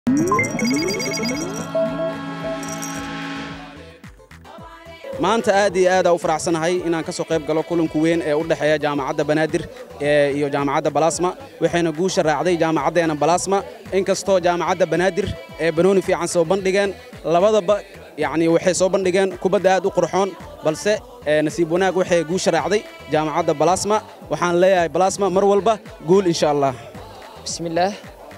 maanta aad iyo aad aa u faraxsanahay inaan ka soo qayb galo kulanku weyn ee u dhexeeya jaamacadda banaadir iyo jaamacadda balasma waxayna guusha raacday jaamacaddeena balasma inkastoo jaamacadda banaadir ee banooni fiican soo bandhigeen labadaba yacni waxay soo bandhigeen kubadda aad u qurxoon balse nasiib wanaag waxay guusha raacday jaamacadda balasma waxaan leeyahay balasma mar walba guul insha allah bismillaah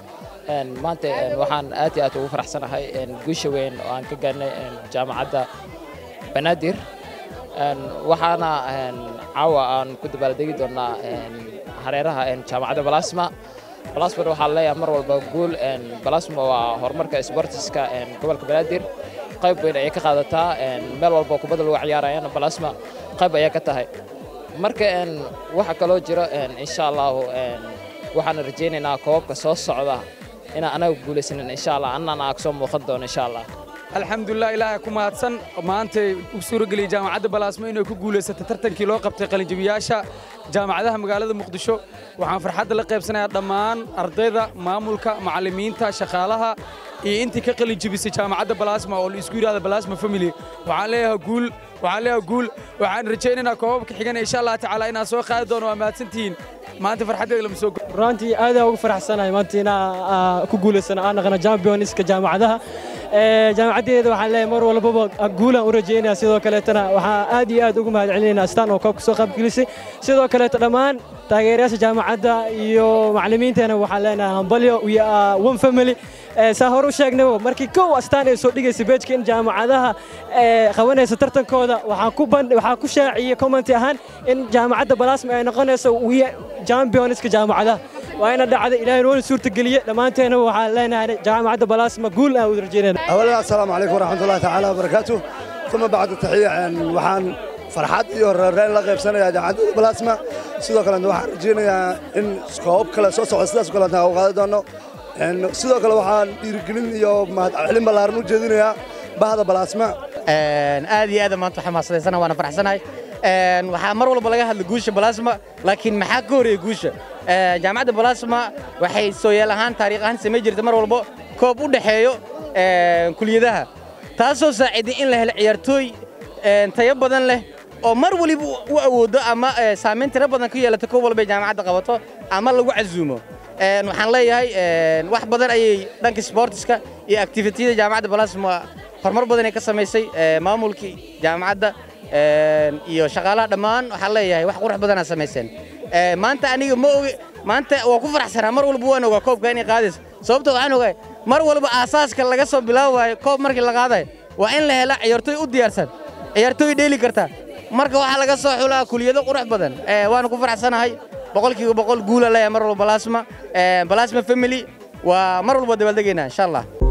maanta waxaan aad iyo aad ugu faraxsanahay guusha weyn oo aan ka gaarnay jaamacadda banaadir waxaana caawa aan ku dabaaldegi doonnaa hareeraha jaamacadda balasma balasmana waxaa leeyahay mar walba guul balasma waa horumarka sbortiska gobolka banaadir qayb weyn ayay ka qaadataa meel walba kubadda lagu ciyaarayana balasma qayb ayaa ka tahay marka waxa kaloo jiro insha allahu waxaan rajaynaynaa koobabka soo socda inaan anaga guulaysanin insha allah annana aa kasoo muuqan doono insha allah alxamdulilah ilaahay ku mahadsan maantay u suurageliyey jaamacadda balaasmo inay ku guulaysatay tartankii loo qabtay qalinjabiyaasha jaamacadaha magaalada muqdisho waxaan farxadda la qaybsanayaa dhammaan ardayda maamulka macallimiinta shaqaalaha iyo intii ka qalinjabisay jaamacadda balaasma oo la isku yidhahda balaasma family waxaan leeyahay guul waxaan leeyahay guul waxaan rajaynaynaa koobabka xigana insha allah tacaala inaan soo qaadi doono waa mahadsantihiin maanta farxaddeeda lama soo runtii aad ugu faraxsanahay maanta inaa ku guulaysana aan naqana championska jaamacadaha jaamacaddeeda waxaan leeyahay mar walbaba guulaan u rajaynaya sidoo kaleetana waxaa aad iyo aad ugu mahad celinaynaa astaan oo koobka soo qaybgelisay sidoo kaleeto dhammaan taageerayaasha jaamacadda iyo macallimiinteena waxaan leenahay hambalyo iyo one family saa hore u sheegnaybo markii kow astaan ay soo dhigaysay beejka in jaamacadaha qabanaysa tartankooda waxaa ku shaaciyey commenti ahaan in jaamacadda balaasma ay noqonayso championska jaamacadaha waa ina dhacday ilaahay noona suurtageliye dhammaanteena waxaan leenahay jaamacadda balaasma guul aan wada rajaynayna أولا السلام عليكم ورحمة الله تعالى وبركاته ثم بعد التحية وحان farxad iyo reereen la qaybsanaya jaamacadda balaasma sidoo kale waxaan rajaynayaa in koob kale soo socda sidaas kale u qaadi doono sidoo kale waxaan dhiirigelin iyo mahadcelin ballaaran u jeedinayaa bahda balaasma aad iyo aad maanta xamaasadaysan waana faraxsanahay waxaa mar walba laga hadla guusha balaasma laakiin maxaa ka horeeya guusha jaamacadda balaasma waxay sooyaal ahaan taariikh ahaan samay jirta mar walba koob u dhexeeyo kuliyadaha taasoo saaciday in la helo ciyaartooy tayo badan leh oo mar waliba u awoodo ama saamayn tiro badan ku yeelato koob walba jaamacadda qabato ama lagu casuumo waxaan leeyahay wax badan ayay dhanka sportiska iyo activitiyada jaamacadda balaasma horumar badan ay ka samaysay maamulkii jaamacadda iyo shaqaalaha dhammaan waxaan leeyahay wax qurux badanaa samayseen maanta aniga ma oge maanta waa ku faraxsanaa mar walba waan ogaa koobka inay qaadayso sababtoo waxaan ogahay mar walba aasaaska laga soo bilaabayo koob markii la qaadayo waa in la hela ciyaartooy u diyaarsan ciyaartooy dheeli karta marka waxaa laga soo xulaa kuliyado qurux badan waana ku faraxsanahay boqolkiiba boqol guula leeyahay mar walba balaasma balaasma family waa mar walba dabaaldegaynaa insha allah